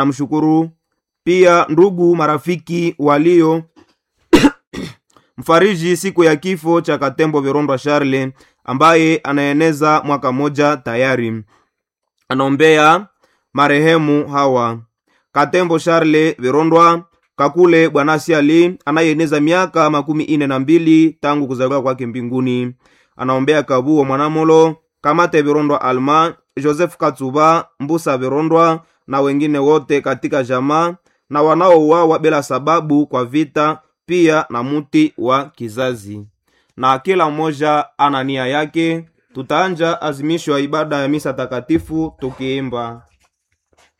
namshukuru pia ndugu marafiki walio mfariji siku ya kifo cha katembo virondwa charle ambaye anaeneza mwaka moja tayari anaombea marehemu hawa katembo charle virondwa kakule bwanasi ali anayeeneza miaka makumi ine na mbili tangu kuzaliwa kwake mbinguni anaombea kabuo mwanamolo kamate virondwa alma joseph katsuba mbusa virondwa na wengine wote katika jamaa na wanaouawa bila sababu kwa vita pia na muti wa kizazi na kila mmoja ana nia yake tutaanja azimisho ya ibada ya misa takatifu tukiimba